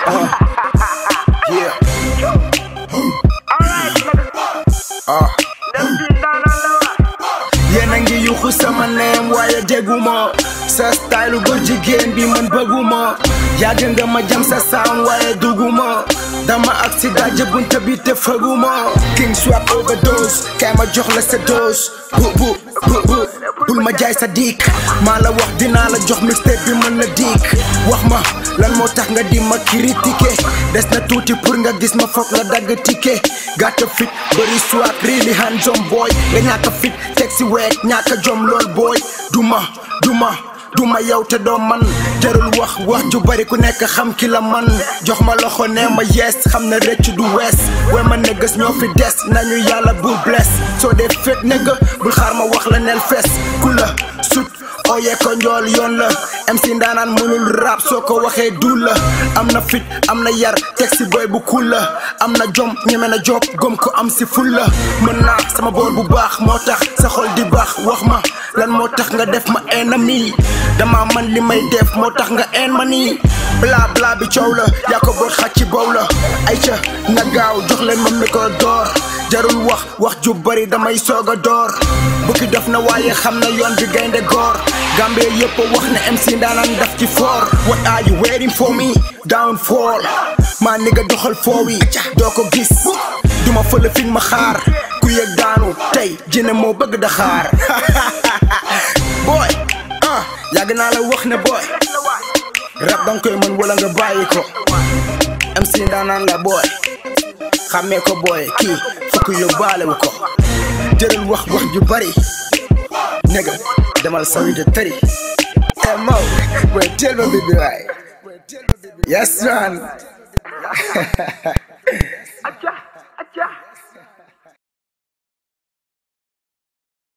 Uh, yeah. Uh. yéen a ngi yuxu sama neem waaye dégguma sa style góor jigéen bi man bëgguma yàgg nga ma jam sa sound waaye dugguma dama accident jëbunte bi te fëgguma king swap overdose kay ma jox la sa dose bu bu bu bu bul ma jaay sa diik maa la wax dinaa la jox mixtape bi mën na diik wax ma lan moo tax nga di ma critiquer des na tuuti pour nga gis ma foog nga dagg ticket gàtt fit bëri swag really handsome boy nga ñàkk fit teg si week ñàkk jom lool boy duma duma duma yow te doo man jarul wax wax ju bari ku nekk xam ki la man jox ma loxo nee ma yees xam na rëcc du wees we ma nëgës ñoo fi des nañu yàlla bul bless soo dee fet nëgg bul xaar ma wax la neel fees ku la sut ooyee ko njool yoon la MC ndaanaan mënul rap soo ko waxee duul la am na fit am na yar teg si boy bu cool la am na jom ñeme na job gom ko am si ful la mën naa sama boor bu baax moo tax sa xol di baax wax ma lan moo tax nga def ma ennemi dama man li may def moo tax nga en ma nii bla bla bi coow la yaa ko boot xaj ci bow la ay ca na gaaw jox leen ma micro door jarul wax wax ju bari damay soog a door bukki def na waaye xam na yoon bi gaynde goor Gambie yëpp wax na MC ndaanaan daf ci foor what are you waiting for me downfall maa ni nga doxal foowi doo ko gis duma fële fi ma xaar ku yëg daanu tey jine moo bëgg da xaar boy ah yàgg naa la wax ne boy rap danga koy mën wala nga bàyyi ko MC ndaanaan la boy xàmmee ko boy kii fukk yóbbaale wu ko jërul wax wax ju bari nigga demal sawi de tëri eh Mo boy tell ma bibi waay yes man